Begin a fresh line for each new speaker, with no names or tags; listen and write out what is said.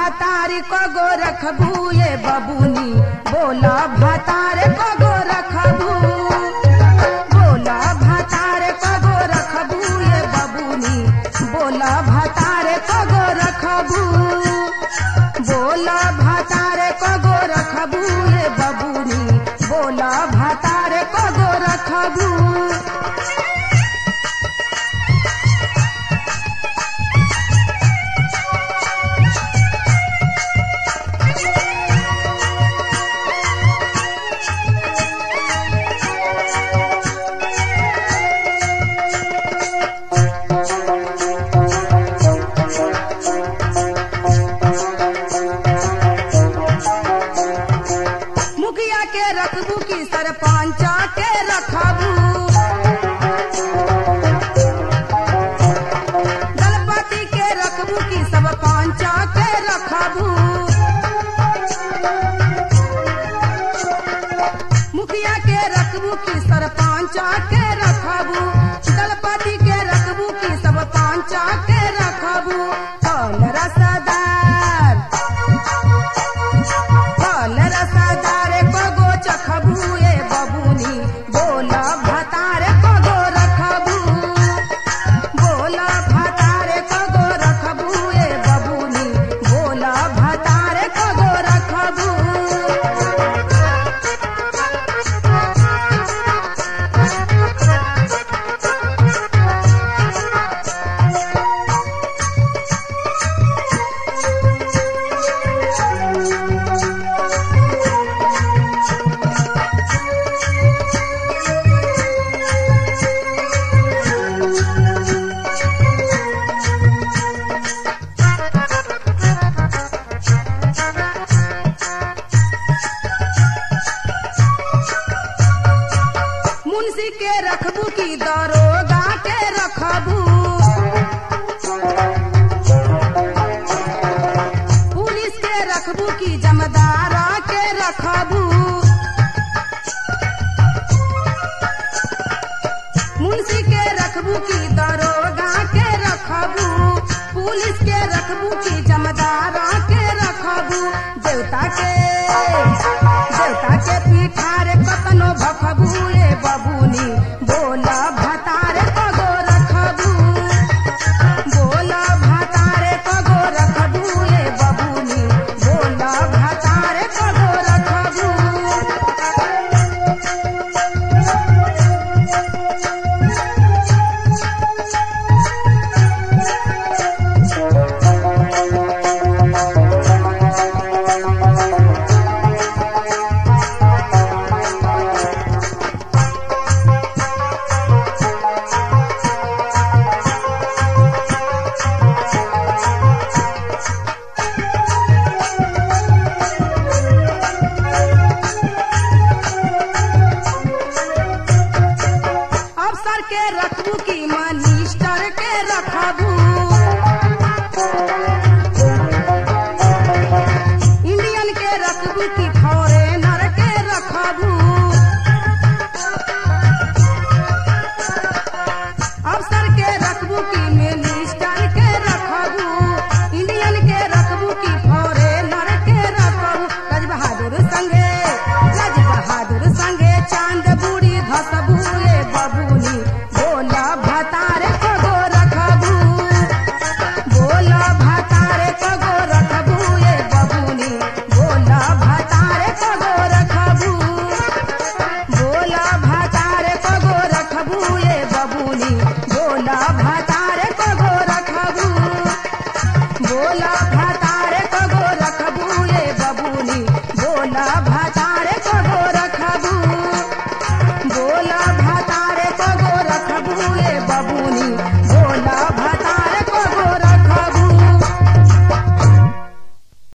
भातार कगो रखबू ये बबूनी बोला भातार कगो रखबू बोला भातार कगो रखबू ये बबूनी बोला भातार कगो रखबू बोला भातार कगो रखबू ये बबूनी बोला भातार कगो रखबू मुखिया के रखबू की सरपंचा के रखबू दलपति के रखबू की सब पंचा के रखबू मुखिया के रखबू की सरपंचा के रखबू दलपति के रखबू की सब पंचा के रखबू कौन रसदार फल रसदार कगो चखबू ए बबूनी बोला भतार कगो रखबू बोला भतार कगो रखबू ए बबूनी बोला भतार कगो रखबू मुंशी के रखबू की दरोगा के रखबू पुलिस के रखबू की जमदारा के रखबू मुंशी के रखबू की दरोगा के रखबू पुलिस के रखबू की जमदारा के रखबू देवता के देवता के पीठार कतनो भखबू ए बबूनी बोला भतार कगो रखबू बोला भतार कगो रखबू ए बबूनी बोला भतार कगो रखबू अफसर के रखबू की मनिस्टर के रखबू इंडियन के रखबू की फॉरेनर के रखबू अफसर के रखबू की मिनिस्टर के रखबू इंडियन के रखबू की फॉरेनर के रखबू राज बहादुर संगे राज बहादुर संगे चांद बूढ़ी धसबू ए बबूनी बोला भतार कगो रखबू बोला भतार कगो रखबू ए बबूनी बोला भतार कगो रखबू बोला भतार कगो रखबू ए बबूनी बोला भतार कगो रखबू बोला भतार कगो रखबू ए बबूनी बोला